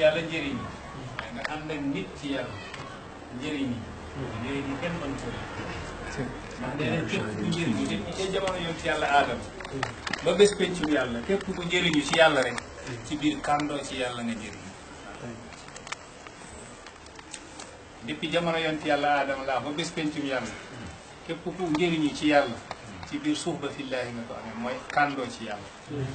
yàlla njëriñ yi waaye nga ànd ak nit ci yàlla njëriñ yi njëriñ yi kenn mën ko ndax nee nañ képp ku njëriñu nit ñi ca jamono yoon ci yàlla aadama ba bés pencum yàlla képp ku njëriñu ci yàlla rek ci biir kàndoo ci yàlla nga njëriñu depuis jamono yoon ci yàlla aadama laa ba bés pencum yàlla képp ku njëriñu ci yàlla ci biir suuf ba fillaahi nga ko amee mooy kàndoo ci yàlla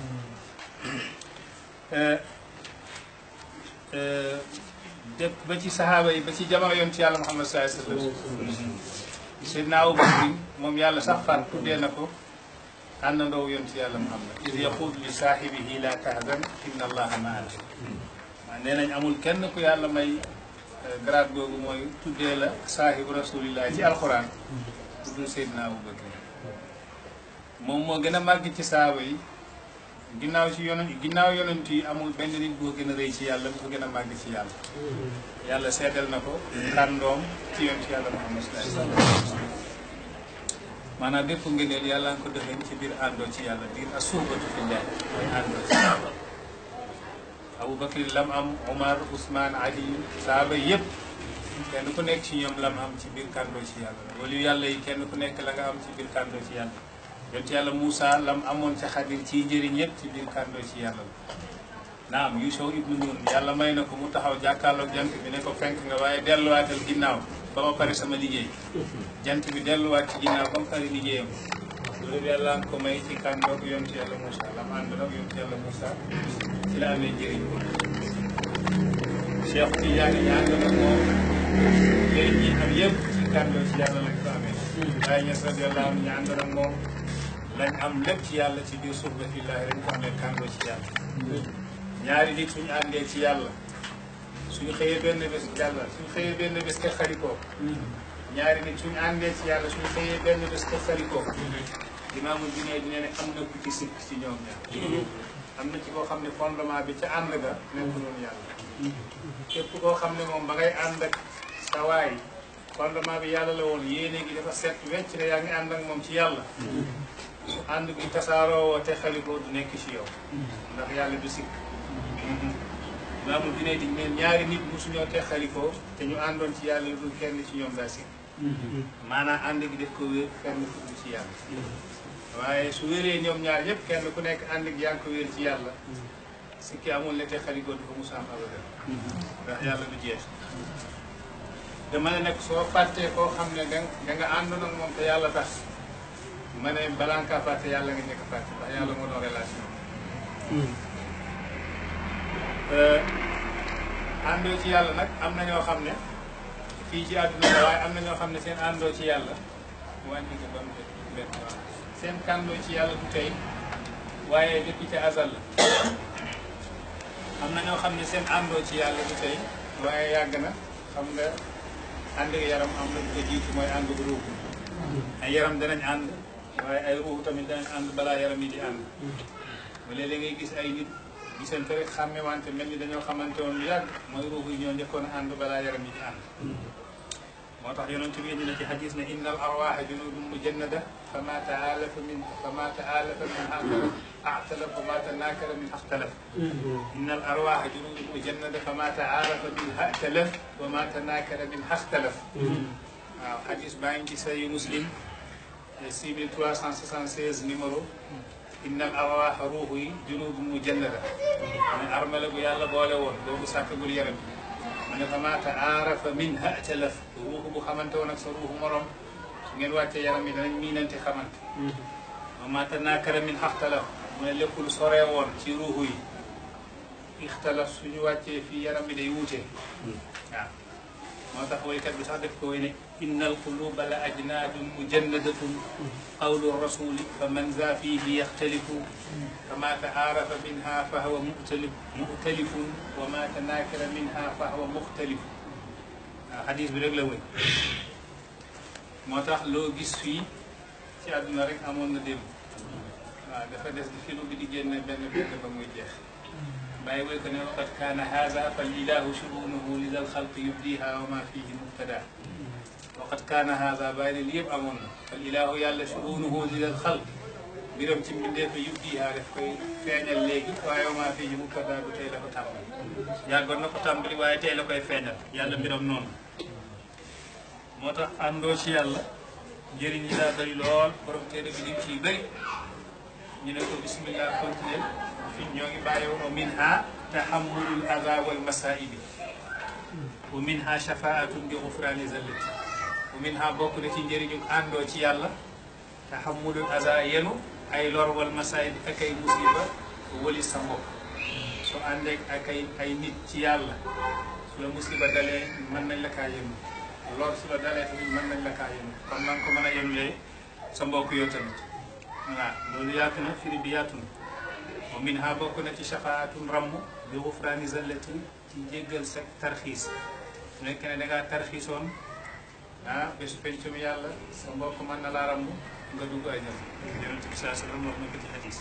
dëpp ba ci saxaaba yi ba ci jamono yoon ci yàlla Muhammad sallallahu alayhi wa sallam Seydina Abu Bakr moom yàlla sax fan tuddee na ko àndandoo yoon ci yàlla Muhammad iz yaqul li saahibihi la tahzan inna allaha maana maa nee nañ amul kenn ku yàlla may grade googu mooy tuddee la saahibu rasulillah ci alquran tuddul Seydina Abu Bakr moom moo gën a màgg ci saaba yi ginnaaw ci yonent ginnaaw yonent yi amul benn nit boo gën a rëy ci yàlla bu ko gën a màgg ci yàlla yàlla seedal na ko kàndoom ci yoon ci yàlla Muhammad sallallahu alayhi wasallam maanaam bépp ngëneel yàlla nga ko defee ci biir àndoo ci yàlla biir asuubatu fillah mooy àndoo ci yàlla Abu Bakr lam am Omar Ousmane Ali saaba yëpp kenn ku nekk ci ñoom lam am ci biir kàndoo ci yàlla wala yàlla yi kenn ku nekk la nga am ci biir kàndoo ci yàlla yonent yàlla Moussa lam amoon ca xadir ci njëriñ yëpp ci biir kàndoo ci yàlla la naam Yuusuf ibnu Nun yàlla may na ko mu taxaw jàkkaarloog jant bi ne ko fenk nga waaye delluwaatal ginnaaw ba ma pare sama liggéey jant bi delluwaat ci ginnaaw ba mu pare liggéeyam loolu yàlla nga ko may ci kàndoog yonent yàlla Moussa lam ànd nag yonent yàlla Moussa ci la amee njëriñ ko Cheikh Tidiane ñaan nga nag moom njëriñ yi am yëpp ci kàndoo ci yàlla lañ ko amee waaye ñes radiyallahu anhu ñaan nga nag moom lañ am lépp ci yàlla ci biir suuf ba fillaahi lañ ko amee kàndoo ci yàlla ñaari nit suñu àndee ci yàlla suñu xëyee benn bés yàlla suñu xëyee benn bés te xarikoo ñaari nit suñu àndee ci yàlla suñu xëyee benn bés te xarikoo imaamul bi ne dina ne am na ku ci sikk ci ñoom ñaar am na ci koo xam ne fondement bi ca ànd ga nekk noonu yàlla képp koo xam ne moom ba ngay ànd ak sa waay fondement bi yàlla la woon yéene gi dafa set wecc ne yaa ngi ànd ak moom ci yàlla su ànd gi tasaaroo woo te xalikoo du nekk ci yow ndax yàlla du sikk maamul dine di neen ñaari nit musuñoo te xalikoo te ñu àndoon ci yàlla lu dul kenn ci ñoom daa sikk maanaam ànd gi def ko wér kenn ku dul ci yàlla waaye su wéree ñoom ñaar yëpp kenn ku nekk ànd gi yaa ngi ko wér ci yàlla sikki amul ne te xalikoo du ko musaam abadan ndax yàlla du jeex dama ne nag soo fàttee koo xam ne da da nga àndoon ak moom te yàlla tax ma ne balaa nga kaa fàtte yàlla nga njëkk a fàtte ndax yàlla moo doon relation àndoo ci yàlla nag am na ñoo xam ne fii ci àdduna la waaye am na ñoo xam ne seen àndoo ci yàlla wàññi ko ba mu benn seen kàndoo ci yàlla du tey waaye depuis ca azal la am na ñoo xam ne seen àndoo ci yàlla du tey waaye yàgg na xam nga ànd ak yaram am na lu ko jiitu mooy ànd bu ruuxu ay yaram danañ ànd waaye ay ruuxu tamit danañ ànd balaa yaram yi di ànd ba léeg-léeg ngay gis ay nit gisante rek xàmme wante mel ni dañoo xamante woon lu yàgg mooy ruuxu yi ñoo njëkkoon a ànd balaa yaram yi di ànd moo tax yonent bi indi na ci xadis ne inna al arwaha junudun mujannada fa ma taalafa min fa ma taalafa min axtalaf wa ma tanakara min axtalaf inna al arwaha junudun mujannada fa ma taalafa min axtalaf wa ma tanakara min axtalaf waaw xadis baa ngi ci sayu muslim 6376 numéro inna al arwaha ruuxu yi junudun mujannada ne armala bu yàlla boole woon boobu sàkkagul yaram mu ne fa maa taarafa min ha'talaf ruuxu bu xamante woon ak sa ruuxu morom su ngeen wàccee yaram yi danañ miinante xamante wa maa tanaakara min xaxtalaf mu ne lépp lu soree woon ci ruuxu yi ixtalaf suñu wàccee fii yaram bi day wuute waaw moo tax woykat bi sax def ko woy ne inna alquluba la ajnaadun mujannadatun qawlu rasuli fa man za fihi yaxtalifu فما تعارف منها فهو مؤتلف مؤتلف وما تناكر منها فهو مختلف حديث bi rek la wëy moo tax loo gis fii ci àdduna rek amoon na démb waaw dafa des di film bi di génne benn benn ba muy jeex bàyyi woy ko ne waqad kaana haada fal ilahu shubunuhu li dal xalq yubdiha wa ma fihi mubtada waqad kaana haada bàyyi ne li yëpp amoon na fal ilahu yàlla shubunuhu li dal xalq mbiram ci mbindeef yi yub diihaa daf koy feeñal léegi waaye maa fii ñu mu ko daal tey la ko tàmbali yàggoon na ko tàmbali waaye tey la koy feeñal yàlla mbiram noonu moo tax àndoo ci yàlla njëriñ yi daa bëri lool borom téere bi lim ciy bëri ñu ne ko bismillah continuer fi ñoo ngi bàyyi wa minha tahammulul aza wal masaibi wa minha shafaatun bi gufrani zallati wa minha bokk na ci njëriñu àndoo ci yàlla tahammulul aza yenu ay lor wal masaibi ak ay musiba wali sa mbokk soo àndeek ak ay ay nit ci yàlla su la musiba dalee mën nañ la kaa yenu lor su la dalee tamit mën nañ la kaa yenu kon na nga ko mën a yenulee sa mbokk yow tamit voilà loolu yaatu na firi bi yaatu na wa min ha bokk na ci shafaatun ramm bi gufraani zallatin ci jéggal sa tarxiis su nekkee ne da ngaa tarxiisoon ah bésu pencum yàlla sa mbokk mën na laa ramm nga dugg ay jam yonent bi saa sallam wax na ko ci xadis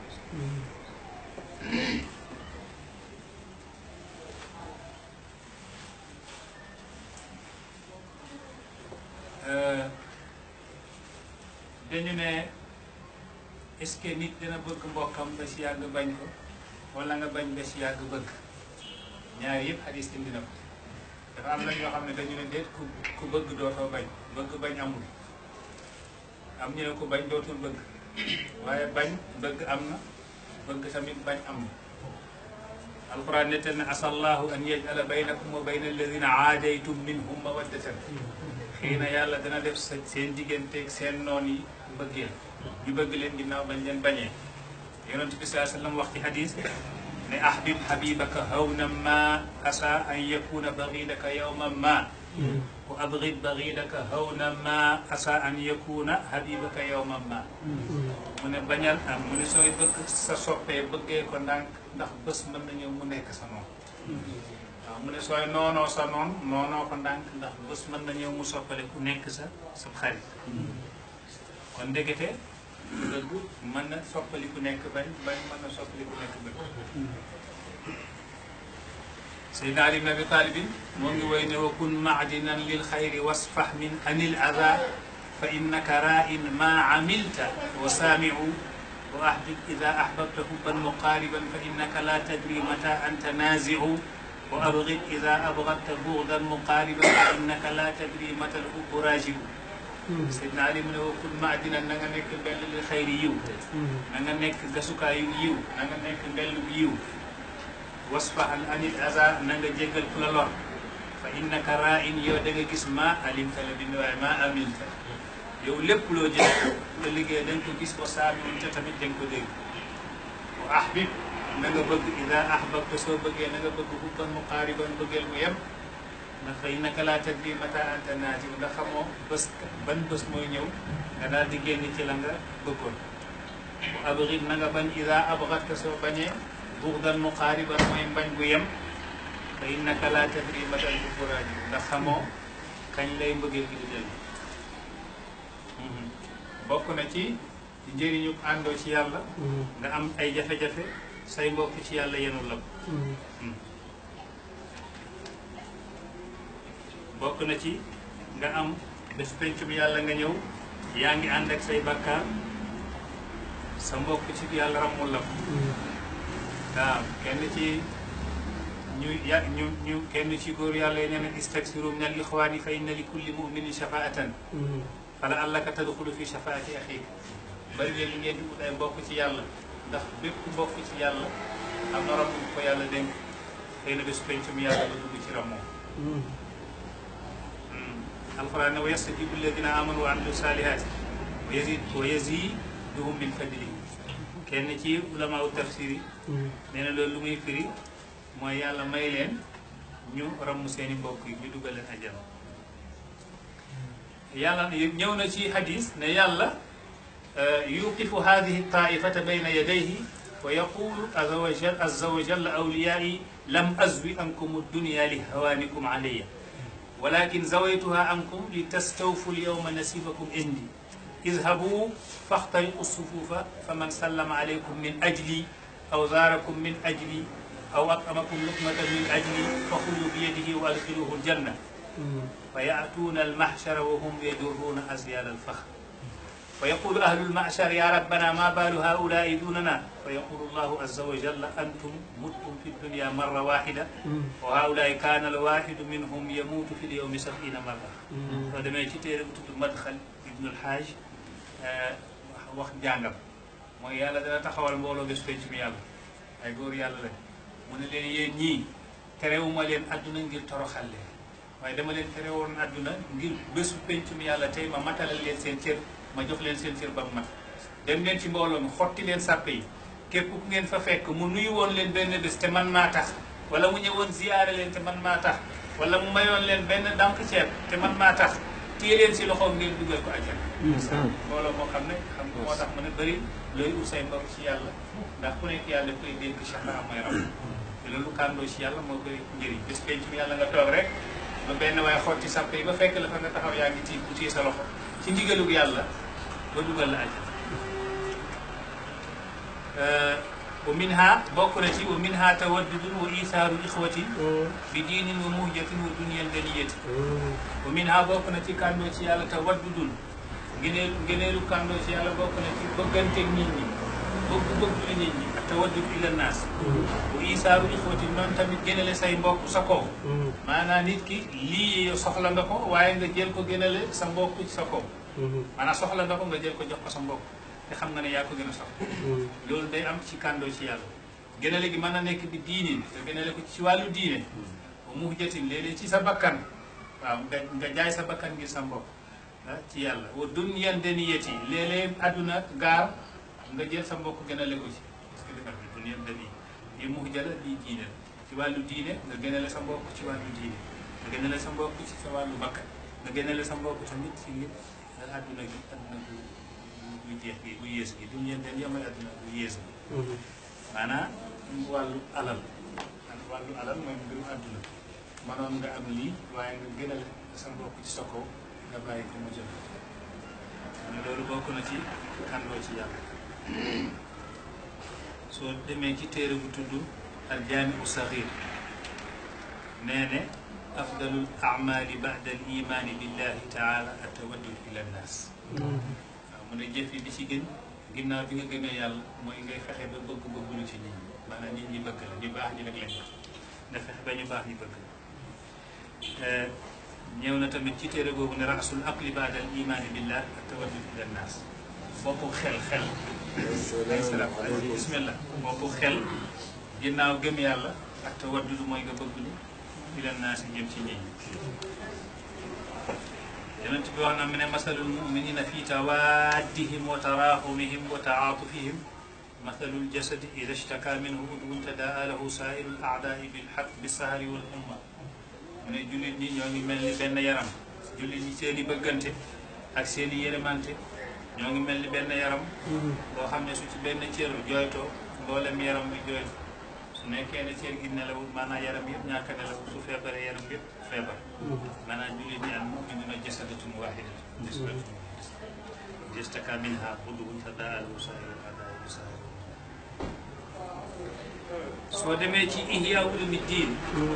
dañu ne est-ce que nit dina bëgg mbokkam ba si yàgg bañ ko wala nga bañ ba si yàgg bëgg ñaar yëpp xadis indi na ko dafa am na ñoo xam ne dañu ne déet ku ku bëgg dootoo bañ bëgg bañ amul am ñu ne ku bañ dootul bëgg waaye bañ bëgg am na bëgg tamit bañ am na alquran nettal ne asallahu an yajala baynakum wa bayna alladina aadaytum minhum mawaddatan xëy na yàlla dana def sa seen digganteeg seen noon yi mbëggeel ñu bëgg leen ginnaaw bañ leen bañee yonent bi saa sallam wax ci hadis ne ahbib habibaka hawna ma asa an yakuna baridaka yawma ma wa abrid baridaka hawna ma asa an yakuna habibaka yawma ma mu ne bañal am mu ne sooy bëgg sa soppee bëggee ko ndànk ndax bés mën na ñëw mu nekk sa noon waaw mu ne sooy noonoo sa noon noonoo ko ndànk ndax bés mën na ñëw mu soppale ku nekk sa sa xarit kon ndekete bëgg mën na soppali ku nekk bañ bañ mën na soppali ku nekk bëgg Seydina Ali ibn Abi Talibin moo ngi woy ne wa kun maadinan lil xayri wasfax min anil ada fa innaka ra'in ma amilta wa saamiu wa ahbib ida ahbabta hubban muqariban fa innaka la tadri mata anta naziu wa abgid ida abgadta bugdan muqariban fa innaka la tadri mata alhubbu rajiu Seydina Ali mu ne wa kun maadinan na nga nekk mbell li xayri yiw na nga nekk gasukaayu yiw na nga nekk mbellu yiw wasfahan anil aza na nga jéggal ku la lor fa innaka ra'in yow da nga gis ma alimta la bind waaye ma amilta yow lépp loo jël la liggéey da nga ko gis wa saamiun te tamit da nga ko dégg wa ahbib na nga bëgg ida ahbabta soo bëggee na nga bëgg hubban muqaariban bëggeel mu yem ndax fa innaka laa tadri mata anta naati ndax xamoo bés ban bés mooy ñëw nga daal di génn ci la nga bëggoon wa abrid na nga bañ ida abgadta soo bañee buxdan muqaariban mooy mbañ bu yem fa innaka laa tadri mata al-hubbu raji ndax xamoo kañ lay mbëggeel gi di dellu bokk na ci njëriñu àndoo ci yàlla nga am ay jafe-jafe say mbokk ci yàlla yenul la ko bokk na ci nga am bés pencum yàlla nga ñëw yaa ngi ànd ak say bakkaar sa mbokk ci yàlla ramul la ko waaw kenn ci ñu ya ñu ñu kenn ci góor yàlla yi nee na istaksiru min al ixwaani fa inna li kulli muminin shafaatan fala allaka tadxulu fi shafaati axik bari leen li ngeen di ut ay mbokk ci yàlla ndax bépp mbokk ci yàlla am na ramm ko yàlla dénk xëy na bés pencum yàlla ba dugg ci rammoo alquran ne wa yastajibu alladina amanu wa amilu salihaati wa yazid wa yaziduhum min fadlihi kenn ci ulamaaw tafsir yi nee na loolu lu muy firi mooy yàlla may leen ñu ramm seeni mbokk yi ñu dugal leen ajjana yàlla ñëw na ci hadis ne yàlla yuqifu hadihi taifata bayna yadayhi wa yaqulu azza wa jal azza wa jalla awliyaai lam azwi ankum dunya li hawaanikum alayya walakin zawaytuha ankum li tastawfu lyawma nasibakum indi اذهبوا فاخترقوا الصفوف فمن سلم عليكم من أجلي أو زاركم من أجلي أو أطعمكم لقمة من أجلي فخذوا بيده وأدخلوه الجنة فيأتون المحشر وهم يجرون أزيال الفخر fa yaqulu ahlul machar ya rabbana ma baalu haulai dunana fa yaqulu llahu azza wa jalla antum muttum fi dunia marra waxida wa haulai kana al waxidu minhum yamuutu fi l yawmi sabina marra soo demee ci téere bu tudd madxal ibnul haaj wax jàngam mooy yàlla dana taxawal mbooloo bés penc mi yàlla ay góor yàlla lañ mu ne leen yéen ñii terewuma leen adduna ngir toroxal leen waaye dama leen tere woon adduna ngir bésu penc mi yàlla tey ma matalal leen seen cër ma jox leen seen cër ba mu mat dem leen ci mbooloo mi xotti leen sàppe yi képp ku ngeen fa fekk mu nuyu woon leen benn bés te man maa tax wala mu ñëwoon ziyaare leen te man maa tax wala mu mayoon leen benn dànk ceeb te man maa tax téye leen si loxoom ngeen dugal ko àjjana mbooloo moo xam ne xam nga moo tax mu ne bëri looy ut say mbokk ci yàlla ndax ku nekk yàlla koy dénk chafa mooy ram te loolu kàndoo ci yàlla moo bëri njëriñ bés penc mi yàlla nga toog rek ba benn waaye xotti sàppe yi ba fekk la fa nga taxaw yaa ngi tiim bu téye sa loxo ci ndigalug yàlla ba dugal la àjjana wa minha bokk na ci wa minha tawaddudun wa isaaru ixwatin bi diinin wa muhjatin wa duniyal daniyati wa minha bokk na ci kàndoo ci yàlla tawaddudun ngeneelu ngeneelu kàndoo ci yàlla bokk na ci bëgganteeg nit ñi bëgg bëgg lu nit ñi ak tawaddud ila naas wa isaaru ixwatin noonu tamit gënale say mbokk sa kaw maanaam nit ki lii soxla nga ko waaye nga jël ko gënale sa mbokk ci sa kaw maanaam soxla nga ko nga jël ko jox ko sa mbokk te xam nga ne yaa ko gën a soxla loolu day am ci kàndoo ci yàlla gënale gi mën na nekk bi diinin nga gënale ko ci wàllu diine ba mu jatin léeg-léeg ci sa bakkan waaw nga nga jaay sa bakkan ngir sa mbokk ci yàlla wa dunyan daniyati léeg-léeg àdduna gaar nga jël sa mbokk gënale ko ci parce que defar bi dunyan dani yi mu jëla lii diine ci wàllu diine nga gënale sa mbokk ci wàllu diine nga gënale sa mbokk ci sa wàllu bakkan nga gënale sa mbokk tamit ci nit àdduna gi àdduna bu bu jeex gi bu yées gi dunyan dani mooy àdduna bu yées gi maanaam wàllu alal wàllu alal mooy mbiru àdduna manoon nga am lii waaye nga gënal sa mbokk ci sa kaw nga bàyyi ko mu jël ne loolu bokk na ci kàndoo ci yàlla soo demee ci téere bu tudd al jaamiu saxiir nee ne afdalul amali bada al imaani billahi taala atawaddud ila nnaas waaw mu ne jëf yi bi ci gën ginnaaw bi nga gëmee yàlla mooy ngay fexe ba bëgg bëggulu ci nit ñi maanaam nit ñi bëgg la ñu baax ñi rek lañ wax nga fexe ba ñu baax ñi bëgg la ñëw na tamit ci téere boobu ne rasul aqli baada al imaani billah ak tawaddud ila nnaas boppu xel xel ay salaam bismillah boppu xel ginnaaw gëm yàlla ak tawaddud mooy nga bëgg lu ila nnaas jëm ci nit ñi yonent bi wax na mu ne masalul muminina fi tawaddihim wa tarahumihim wa taatufihim masalul jasadi ida shtaka minhu udwun tadaa lahu sairu l aadai bilxaq bisahari wal umma mu ne jullit ñi ñoo ngi mel ni benn yaram jullit ñi seen i bëggante ak seen i yërëmante ñoo ngi mel ni benn yaram boo xam ne su ci benn cër jooytoo mboolem yaram bi jooytu su nekkee ne cër gi nelawul maanaam yaram yëpp ñàkk a nelawul su feebaree yaram yëpp feebar maanaam jullit ñi al muminuna jasadatun wahidatun jasadatun wahidatun istaka minha udwun tadaa lahu sairu l aadai bisahari soo demee ci ihya ulumi diin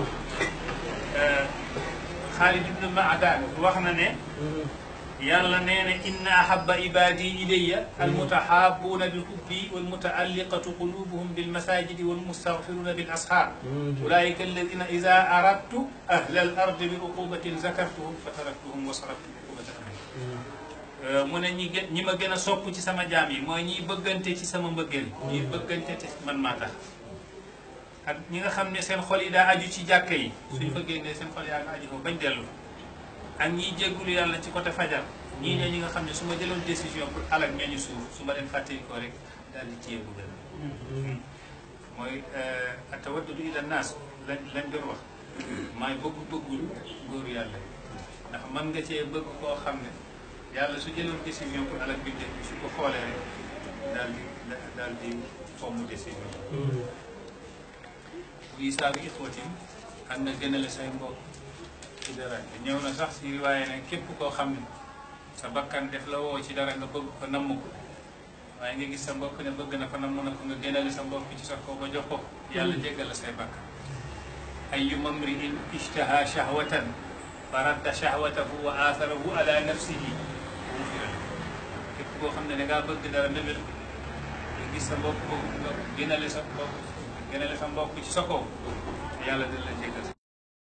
Xaalid ibnu Maadaan wax na ne yàlla nee na inna ahaba ibadi ilayya almutahabuuna bilhubbi walmutaalliqatu qulubuhum bilmasajidi walmustaghfiruna bil ashaar ulaika alladina ida aradtu ahla al ardi bi uqubatin zakartuhum fa taraktuhum wa saraftu uqubata amri mu ne ñi gën ñi ma gën a sopp ci sama jaam yi mooy ñiy bëggante ci sama mbëggeel ñiy bëggante te man maa tax ak ñi nga xam ne seen xol yi daa aju ci jàkka yi suñ fa génnee seen xol yaa nga aju fa bañ dellu ak ñiy jéggulu yàlla ci côté fajar ñii ñoo ñi nga xam ne su ma jëloon décision pour alak ñooñu suuf su ma leen fàttali ko rek daal di téye buggal mooy atawaddudu ila naas lañ lañ doon wax maay bëgg bëggul góoru yàlla ndax mën nga cee bëgg koo xam ne yàlla su jëloon décision pour alak bi def bi su ko xoolee rek daal di daal di fomm décision bu isaaru ixwatin xam na gënale say mbokk ci dara ñëw na sax si waaye ne képp koo xam ne sa bakkan def la woo ci dara nga bëgg ko namm ko waaye nga gis sa mbokk ne bëgg na ko namm na ko nga gënale sa mbokk ci sa kaw ba jox ko yàlla jéggal la say bakkan ayu mamriin ishtaha shahwatan fa radda shahwatahu wa atharahu ala nafsihi gufira lahu képp boo xam ne da ngaa bëgg dara mébét nga gis sa mbokk boobu nga gënale sa mbokk gënale sa mbokk ci sa kaw yàlla dina la jéggal sa